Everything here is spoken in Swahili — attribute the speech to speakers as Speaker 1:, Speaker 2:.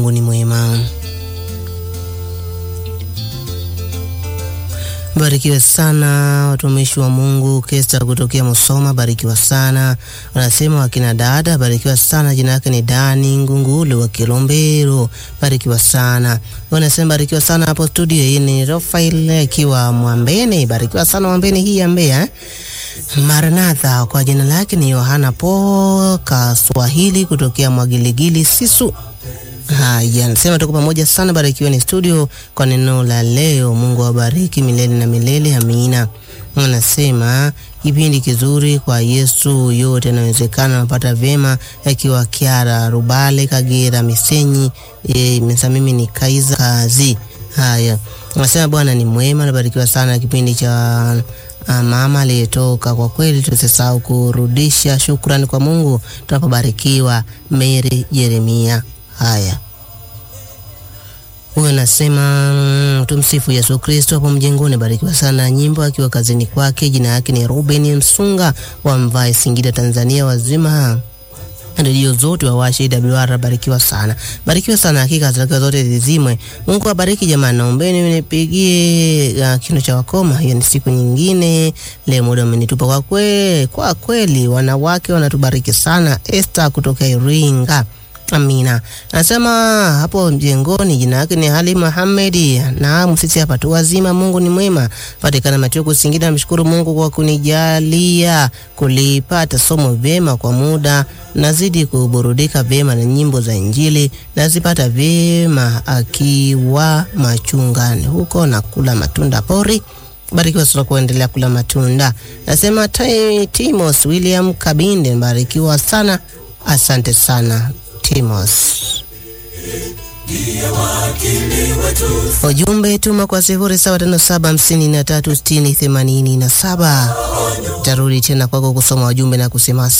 Speaker 1: Mungu ni mwema. Barikiwe sana watumishi wa Mungu. Kesta kutokea Musoma, barikiwa sana. Wanasema wakina dada, barikiwa sana. Jina yake ni Dani Ngungule wa Kilombero, barikiwa sana. Wanasema barikiwa sana hapo studio. Hii ni Rafael akiwa Mwambene, barikiwa sana Mwambene hii ya Mbeya. Maranatha kwa jina lake ni Yohana Po Kaswahili kutokea Mwagiligili Sisu. Haya, nasema tuko pamoja sana, barikiweni studio kwa neno la leo. Mungu awabariki milele na milele, amina. Anasema kipindi kizuri kwa Yesu, yote yanawezekana. Napata vyema akiwa Kiara Rubale, Kagera, Misenyi. E, mimi ni Kaiza Kazi. Haya, anasema Bwana ni mwema, nabarikiwa sana kipindi cha Uh, mama aliyetoka. Kwa kweli tusisahau kurudisha shukrani kwa Mungu tunapobarikiwa. Mary Jeremia. Haya, huyo anasema tumsifu Yesu Kristo hapo mjengoni, barikiwa sana nyimbo akiwa kazini kwake. Jina yake ni Ruben Msunga wa Mvae, Singida, Tanzania. Wazima redio zote wawashe WR, barikiwa sana, barikiwa sana hakika zake zote zizimwe. Mungu abariki jamani, naombeni nipigie uh, kino cha wakoma. Hiyo ni siku nyingine, leo muda umenitupa kwa kweli, kwa kweli wanawake wanatubariki sana. Esther kutoka Iringa. Amina. Nasema hapo mjengoni, jina yake ni Ali Muhamedi. Naam, sisi hapa tu wazima, Mungu ni mwema. Patikana Machoku, Singida. Namshukuru Mungu kwa kunijalia kulipata somo vyema kwa muda. Nazidi kuburudika vyema na nyimbo za Injili, nazipata vyema akiwa machungani huko na kula matunda pori. Barikiwa sana kuendelea kula matunda. Nasema Timos William Kabinde, barikiwa sana, asante sana Timos. Ujumbe tuma kwa sifuri saba tano saba hamsini na tatu sitini themanini na saba. Tarudi tena kwako kusoma ujumbe na kusema